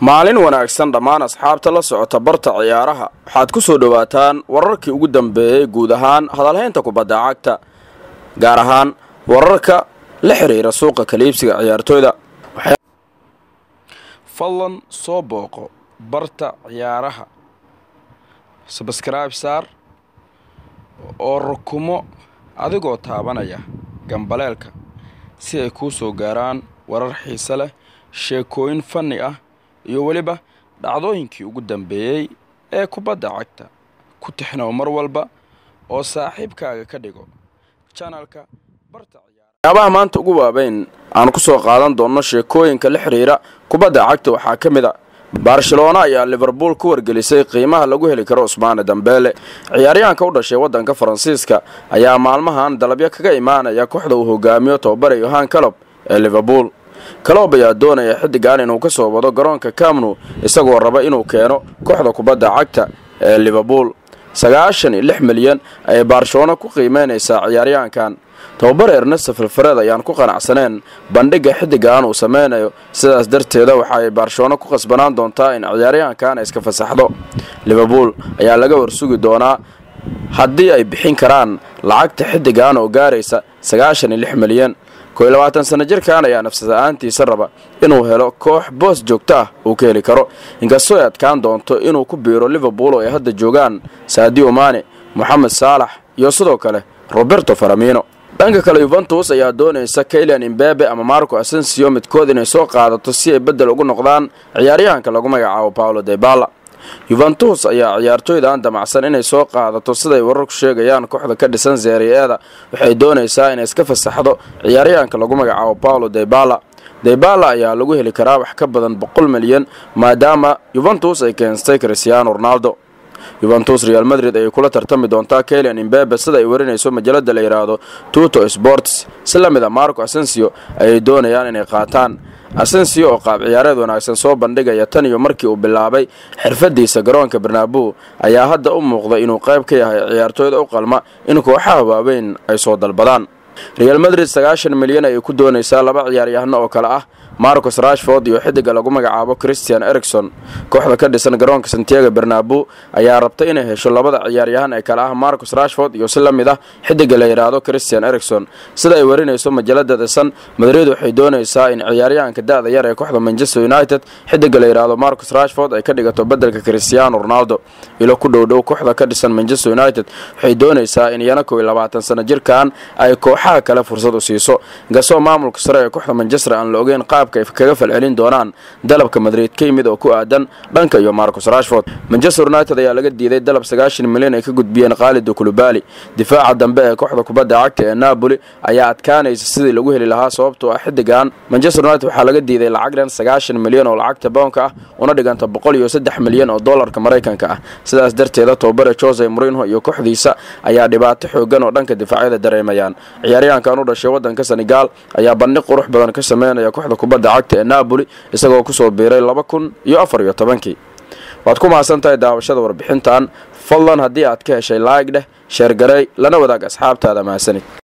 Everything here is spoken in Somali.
maalin wanaagsan dhammaan asxaabta la socota barta ciyaaraha waxaad ku soo dhowaataan wararkii ugu dambeeyey guud ahaan hadalhaynta kubadda cagta gaar ahaan wararka la xiriira suuqa kaliibsiga ciyaartooyda fadlan soo booqo barta ciyaaraha sabskrayb saar oo rukumo adigoo taabanaya gambaleelka si ay kuu soo gaaraan warar xiise leh sheekooyin fanni ah iyo weliba dhacdooyinkii ugu dambeeyey ee kubadda cagta ku tixnow mar walba oo saaxiibkaaga ka dhigo janalka barta waxyaabaha maanta ugu waaweyn aan ku soo qaadan doonno sheekooyinka la xiriira kubadda cagta waxaa ka mid a barcelona ayaa liverpool ku wargelisay qiimaha lagu heli karo usmaane dambeele ciyaaryahanka u dhashay waddanka faransiiska ayaa maalmahan dalabyo kaga imaanaya kooxda uu hogaamiyo tobabare yohan calob ee liverpool kaloob ayaa doonaya xiddigan inuu ka soo wado garoonka camnu isagoo raba inuu keeno kooxda kubadda cagta ee liverpool sagaashan iyo lix milyan ayay barcelona ku qiimeynaysaa ciyaaryahankan tababare ernesto filfareed ayaan ku qanacsaneen bandhigga xiddigan uu sameynayo sidaas darteeda waxa ay barcelona ku qasbanaan doontaa in ciyaaryahankan ay iska fasaxdo liverpool ayaa laga warsugi doonaa haddii ay bixin karaan lacagta xiddigan oo gaaraysa sagaashan iyo lix milyan koo iyo labaatan sano jirkan ayaa nafsada-aantiisa raba inuu helo koox boos joogto ah uu ka heli karo inkastoo ay adkaan doonto inuu ku biiro liverpool oo ay hadda joogaan sadio mane moxamed saalax iyo sidoo kale roberto faramino dhanka kale yuventus ayaa doonaysa kaylian imbebe ama marco asensio midkood inay soo qaadato si ay beddel ugu noqdaan ciyaaryahanka lagu magacaabo paolo debala yuventus ayaa ciyaartooydan damacsan inay soo qaadato siday wararku sheegayaan kooxda ka dhisan zeeriyeeda waxay doonaysaa inay iska fasaxdo ciyaaryahanka lagu magacaabo paolo debala debala ayaa lagu heli karaa wax ka badan boqol milyan maadaama yuventus ay keensatay christiano ronaldo yuventus real madrid ayay kula tartami doontaa kaylian imbebe sida ay warinayso majalada la yidhaahdo tuto sports si la mid a marco asensio ayay doonayaan inay qaataan asensio oo qaab ciyaareed wanaagsan soo bandhigaya tan iyo markii uu bilaabay xirfadiisa garoonka barnaabo ayaa hadda u muuqda inuu qayb ka yahay ciyaartooyda u qalma in kooxaha waaweyn ay soo dalbadaan real madrid sagaashan milyan ayay ku doonaysaa laba ciyaaryahano oo kale ah marcos rashford iyo xiddiga lagu magacaabo christian ericson kooxda ka dhisan garoonka santiago bernabo ayaa rabta inay hesho labada ciyaaryahan ee kale ah marcos rashford iyo si la mid ah xiddiga la yidhaahdo christian ericson sida ay warinayso majalada desan madrid waxay doonaysaa in ciyaaryahanka da-da yar ee kooxda manchester united xiddiga la yidhaahdo marcos rashford ay ka dhigato bedelka christiano ronaldo ilo ku dhowdhow kooxda ka dhisan manchester united waxay doonaysaa in iyana kow iyo labaatan sano jirkan ay kooxaha kale fursad u siiso inkastoo maamulka sare ee kooxda manchester aan la ogeyn qaabka ay kaga falcelin doonaan dalabka madrid ka yimid oo ku aadan dhanka iyo marcos rashford manchester united ayaa laga diiday dalab sagaashan milyan ay ka gudbiyeen khaalido kulubali difaaca dambe ee kooxda kubadda cagta ee napoli ayaa adkaanaysa sidii lagu heli lahaa sababtoo ah xiddigan manchester united waxaa laga diiday lacag dhan sagaashan milyan oo lacagta bownka ah una dhiganta boqol iyo saddex milyan oo dollarka maraykanka ah sidaas darteeda tobabare jose morinho iyo kooxdiisa ayaa dhibaato xoogan oo dhanka difaacyada dareemayaan ciyaaryahankan u dhashay wadanka senegal ayaa bandhig qurux badan ka sameynaya kooxda kubadda cagta ee napoli isagoo kusoo biiray laba kun iyo afar iyo tobankii waad ku mahadsan tahay daawashada warbixintan fadlan haddii aad ka heshay laayg dheh sheergarey lana wadaag asxaabtaada mahadsanid